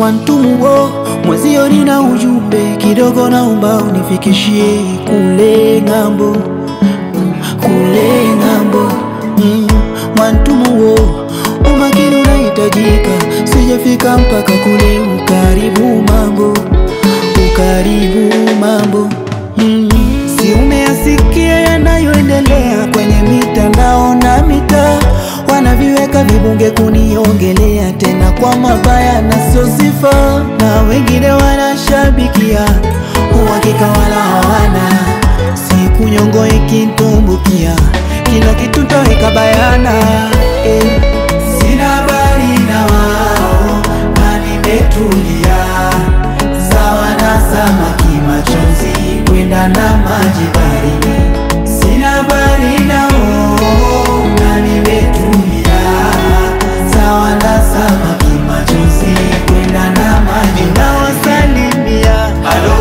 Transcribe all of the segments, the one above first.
Mwantumuo mwezio, nina ujumbe kidogo, naomba unifikishie kule ng'ambo, kule ng'ambo. Mm, Mwantumuo, umakini unahitajika, sijafika mpaka kule. Ukaribu mambo, ukaribu mambo. Mm, si umeyasikia yanayoendelea kwenye mitandao na mitaa, wanaviweka vibunge kuniongelea tena kwa mabaya na sio sifa, na wengine wanashabikia uhakika wala hawana. Siku nyongo ikitumbukia, kila kitu ntaweka bayana eh. Sina habari na wao na nimetulia, sawa na samaki machozi kwenda na maji baridi. Sina habari nao na nimetulia, sawa na samaki machozi kwenda na maji nawasalimia. Halo,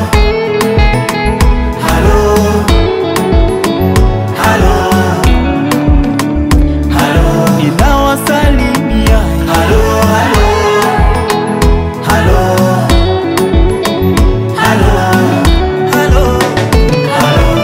halo, halo, halo, ninawasalimia. Halo, halo, halo, halo, halo, halo.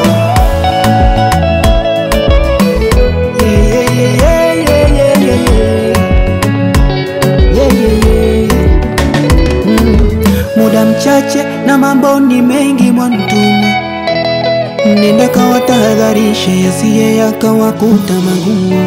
Yeah, yeah, yeah, yeah, yeah, yeah. Yeah, yeah, yeah. Mm. Muda mchache na mambo ni mengi Mwantumu, nenda kawatahadharishe yasiye yakawakuta magumu.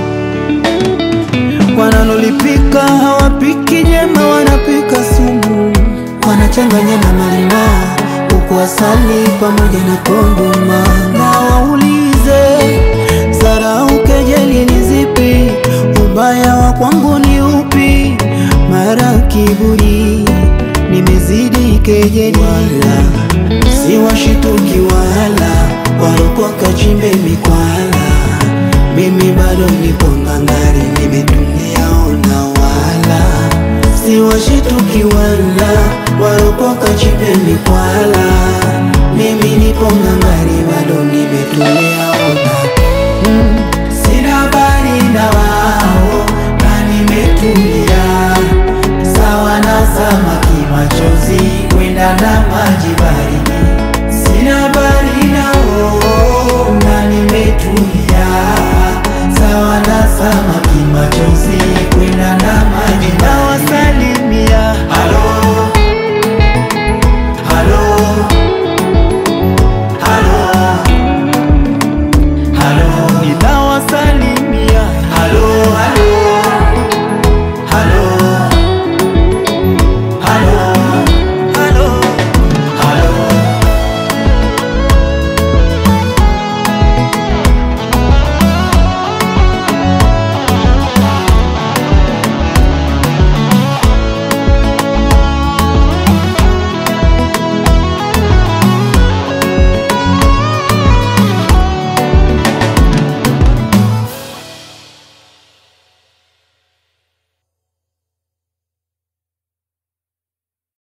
Wanalolipika hawapiki nyema, wanapika sumu, wanachanganya na malimao huku asali pamoja na kongoma. Na waulize zarau, kejeli ni zipi? Ubaya wa kwangu ni upi? Mara kiburi nimezidi kejeli, wala si washituki wala waropoka chimbe mikwala. Mimi bado nipo ngangari, nimetulia ona, wala si washituki wala waropoka chimbe mikwala. Mimi nipo ngangari, bado nimetulia